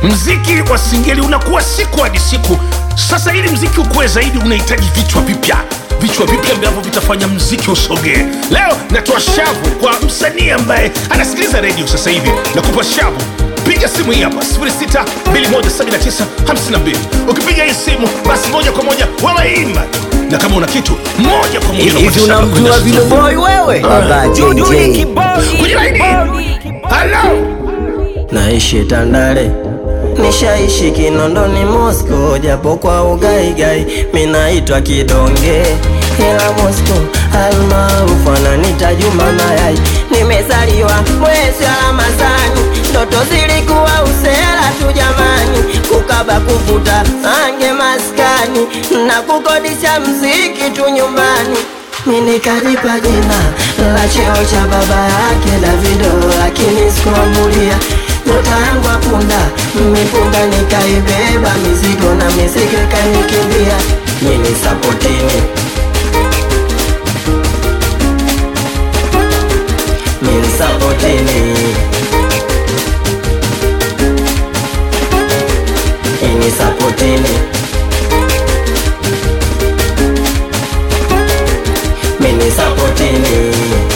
mziki wa singeli unakuwa siku hadi siku sasa ili mziki ukuwe zaidi unahitaji vichwa vipya vichwa vipya ambavyo vitafanya mziki usogee leo natoa shavu kwa msanii ambaye anasikiliza redio sasa hivi nakupa shavu piga simu hii hapa 6217952 ukipiga hii simu basi moja kwa moja wawaimba tu na kama una kitu moja kwa moja hivi unakwenda shamba unamjua kwenda vile studio. boy wewe baba JJ kwenye laini halo naishi Tandale nishaishi Kinondoni Moscow, japo kwa ugaigai minaitwa kidonge, ila Moscow almaarufu ananita Juma Mayai. Nimezaliwa mwezi wa Ramadhani, ndoto zilikuwa usela tu jamani, kukaba kuvuta ange maskani na kukodisha mziki tu nyumbani mimi nikajipa jina la cheo cha baba yake Davido, lakini sikuamulia nyota yangu apunda mipunda, nikaibeba mizigo na mizigo ikanikimbia. Nyinyi sapotini, mimi sapotini, nyinyi sapotini. mini sapotini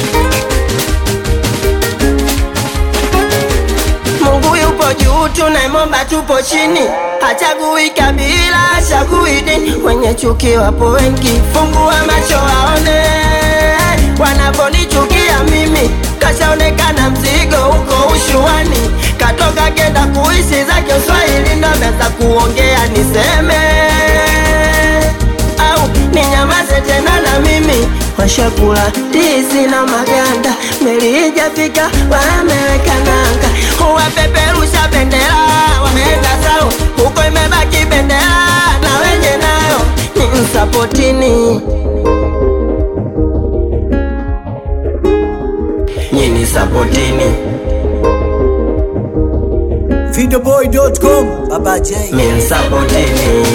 Mungu yupo juu, tunaimomba tupo chini, hachagui kabila, hachagui dini. Wenye chuki wapo wengi, fungua macho waone wanaponichukia mimi. Kashaonekana mzigo huko ushuani, katoka kenda kuishi zake Uswahili, ndo ameanza kuongea niseme au ninyamaze tena na mimi washakula ndizi na maganda, meli ijafika wameweka nanga, wapeperusha bendera wameenda zao, huko imebaki bendera na wenye nayo ni msapotini, nyini sapotini, videoboy.com baba J min sapotini,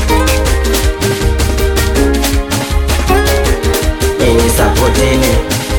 nyini sapotini.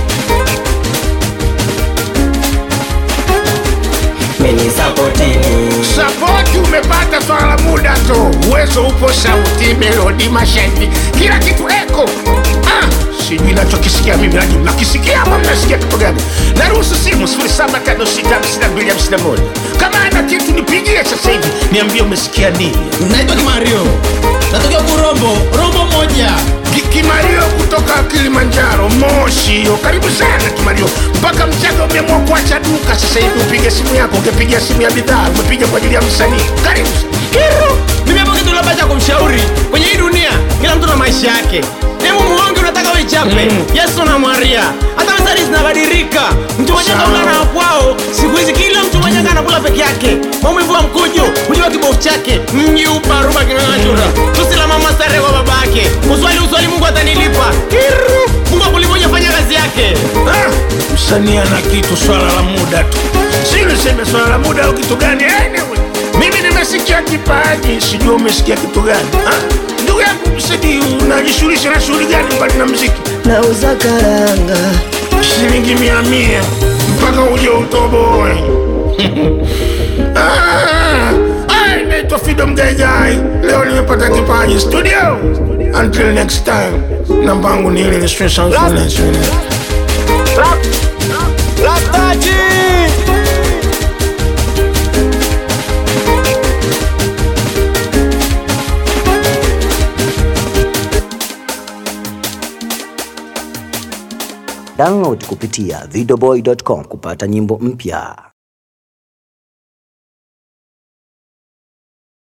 mini sapotini sapoti umepata swala la muda tu uwezo upo sauti melodi mashairi kila kitu eko ah, sijui nachokisikia mimi lakini nakisikia ama mnasikia kitu gani naruhusu simu 7565251 kama ana kitu nipigie sasa hivi niambie umesikia nini naitwa kimario natokea kurombo rombo moja Ki- kimario kutoka kilimanjaro moshi hiyo karibu sana kimario mpaka mchaga umeamua kuacha duka sasa hivi upige simu yako ungepiga simu ya bidhaa umepiga kwa ajili ya msanii karibu kiru mimi hapo kitu labda cha kumshauri kwenye hii dunia kila mtu na maisha yake hebu muonge unataka uichape Mm. yesu na maria hata methali zinabadilika mtu mwenye Sawa. kaula na kwao siku hizi kila mtu mwenye anakula peke yake maumivu wa mkujo hujua kibofu chake mji uparuba kinang'achura tusi la mama stare kwa baba yake uswali uswali mungu atanilipa kiru mungu akulivoja fanya kazi yake Ah, msanii ana kitu swala la muda tu si niseme swala la muda au kitu gani anyway, mimi nimesikia kipaji sijua umesikia kitu gani Ah, ndugu yangu msanii unajishughulisha na shughuli gani mbali na mziki nauza karanga shilingi mia mia mpaka uje utoboe Ah, ah, naitwa Fido Mgaigai leo nimepata kipaji studio until next time namba yangu ni ile ile special influence. download kupitia videoboy.com kupata nyimbo mpya